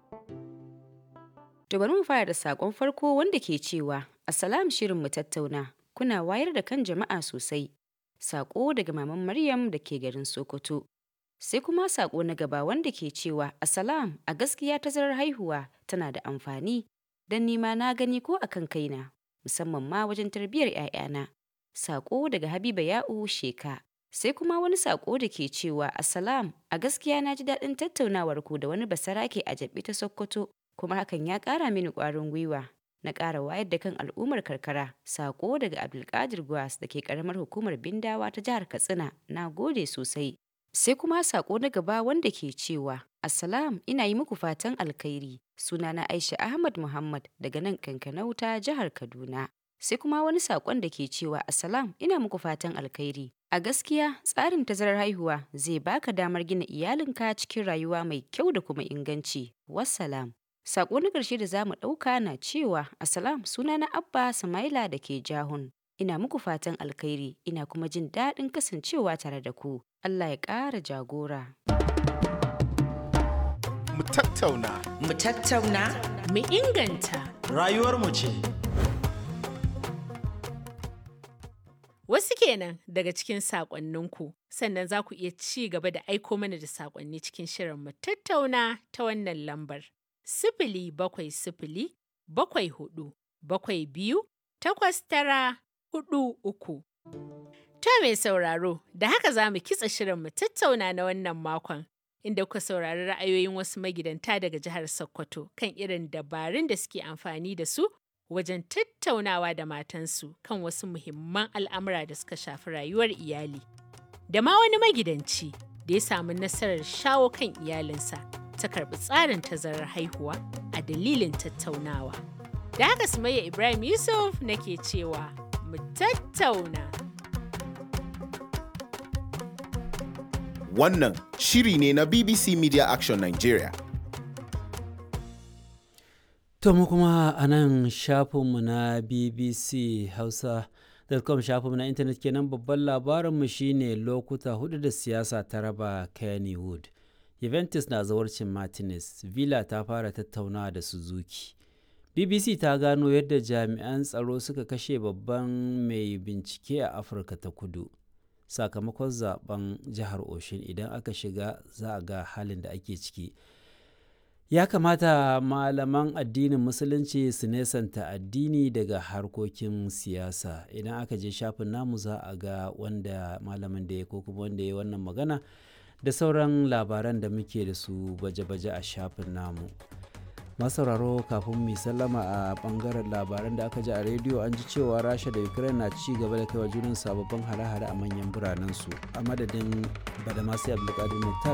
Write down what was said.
To bari mu fara da sakon farko wanda ke cewa Assalam shirin mu tattauna kuna wayar da kan jama'a sosai. Sako daga maman Maryam da ke garin Sokoto. Sai kuma sako na gaba wanda ke cewa Assalam a gaskiya tazarar haihuwa tana da amfani don nima na gani ko akan kaina musamman ma wajen tarbiyyar 'ya'yana. Sako daga Habiba Ya'u Sheka. Sai kuma wani sako da ke cewa Assalam a gaskiya na ji daɗin tattaunawar ku da wani basarake a jabi ta Sokoto kuma hakan ya ƙara mini ƙwarin gwiwa na ƙara wayar da kan al'ummar karkara sako daga Abdulkadir Gwas da ke ƙaramar hukumar Bindawa ta jihar Katsina na gode sosai. Sai kuma sako na gaba wanda ke cewa Assalam ina yi muku fatan alkhairi sunana Aisha Ahmad Muhammad daga nan Kankanau ta jihar Kaduna. Sai kuma wani sakon da ke cewa Assalam ina muku fatan alkhairi. A gaskiya tsarin tazarar haihuwa zai baka damar gina iyalinka cikin rayuwa mai kyau da kuma inganci. Wassalam. Sako na ƙarshe da za mu ɗauka na cewa Assalam suna na Abba Samaila da ke Jahun. Ina muku fatan alkhairi ina kuma jin daɗin kasancewa tare da ku. Allah ya ƙara jagora. Mu tattauna. Mu tattauna. Mu inganta. Rayuwarmu ce. Wasu kenan daga cikin saƙonninku, sannan za ku iya ci gaba da aiko mana da saƙonni cikin shirin mu tattauna ta wannan lambar. Sifili bakwai sifili bakwai hudu bakwai biyu takwas tara hudu uku. Ta mai sauraro, da haka za mu kitsa shirin mu tattauna na wannan makon. Inda kuka saurari ra'ayoyin wasu magidanta daga jihar Sokoto kan irin dabarun da suke amfani da su wajen tattaunawa da matansu kan wasu muhimman al'amura da suka shafi rayuwar iyali. Da ma wani magidanci da ya samu nasarar shawo kan iyalinsa ta karɓi tsarin tazarar haihuwa a dalilin tattaunawa. Da haka Sumayya Ibrahim Yusuf nake cewa mu tattauna. Wannan shiri ne na BBC Media Action Nigeria. To mu kuma a nan shafinmu na BBC Hausa.com shafinmu na intanet kenan babban labarinmu shine lokuta hudu da siyasa ta raba Kennywood. Juventus na zawarcin Martinez, Villa ta fara tattaunawa da Suzuki. BBC ta gano yadda jami'an tsaro suka kashe babban mai bincike a Afirka ta kudu. Sakamakon zaben jihar Oshin idan aka shiga za a ga halin da ake ciki. ya kamata malaman addinin musulunci su nesanta addini daga harkokin siyasa idan aka je shafin namu za a ga wanda malamin da ya ko kuma wanda ya wannan magana da sauran labaran da muke da su baje-baje a shafin namu masauraro kafin mu sallama a bangaren labaran da aka ji a rediyo an ji cewa rasha da ukraine na ci gaba da kaiwa junin sababbin hare-hare a manyan biranensu a madadin badamasi abdulkadir muktar